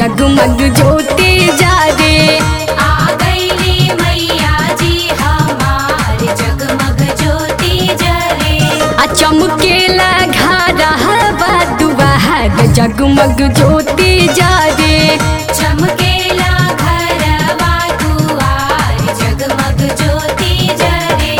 जगमग ज्योति जा रे आ गईली मैया जी हमार जगमग ज्योति जरे आ चमकेला घरवा दुआर जगमग ज्योति जा रे चमकेला घरवा दुआर जगमग ज्योति जरे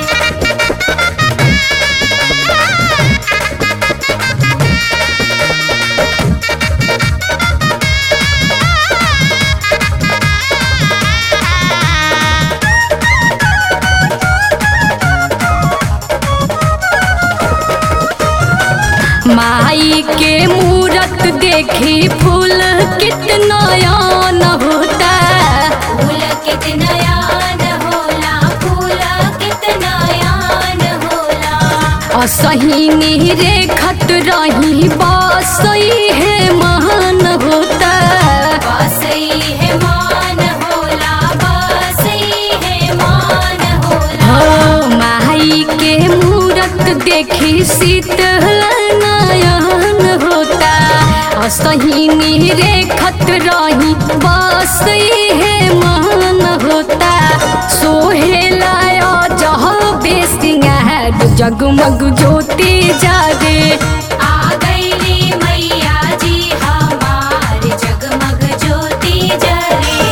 माई के मूरत देखी फूल कितना यान होता फूल कितना यान होला फूल कितना यान होला असही रे खत रही बसई है महान होता बसई है मान होला बसई है मान होला हो माई के मूरत देखी शीतल नयन होता असही रे खत रही बसई है महान होता सोहेला जह बेसिंगार जगमग ज्योति जागे आ गईली मैया जी हमार जगमग ज्योति जरे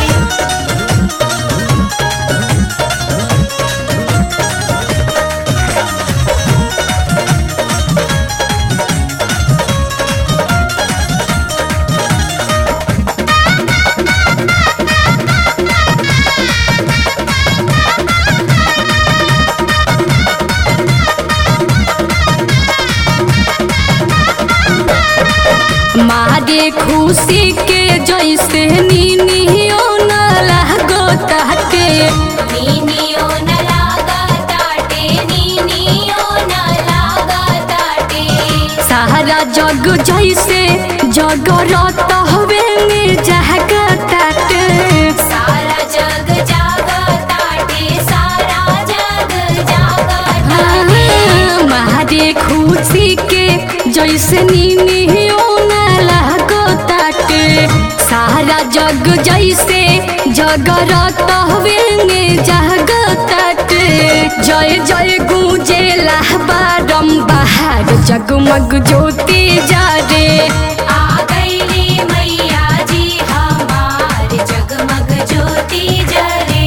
मारे खुशी के जैसे नीनियो न लागो ताटे नीनियो न लागा ताटे नीनियो न लागा ताटे सारा जग जैसे जगरत हवे में जागा ताटे सारा जग जागा ताटे सारा जग जागा ताटे हाँ, मारे खुशी के जैसे नीनियो न लागो ताटे सारा जग जैसे जगरत हवे में जागा ताटे जय जय गूंजेला बारम्बार जगमग ज्योति जा रे आ गईली मैया जी हमार जगमग ज्योति जरे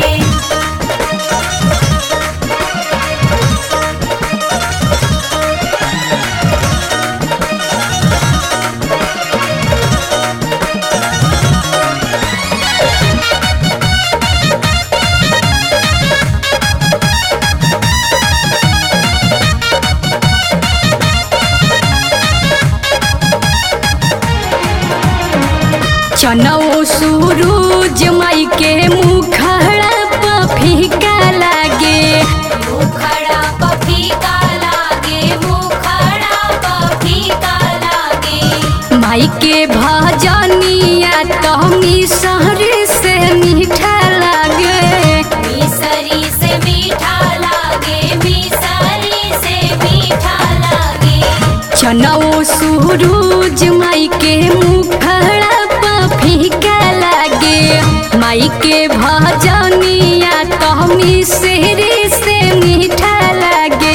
चनौ सूरज माई के मुखड़ा पर फीका लागे मुखड़ा पफी का लागे मुखड़ा पफी का लागे माई के भजनिया तमी सहरे से मीठा लागे मिसरी से मीठा लागे मिसरी से मीठा लागे चनौ सूरज माई के मुखड़ा पर फीका लागे माई के भजनिया तमी सहरे से मीठा लागे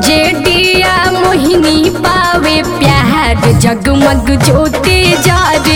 जेडिया मोहिनी पावे प्यार जगमग ज्योति जा रे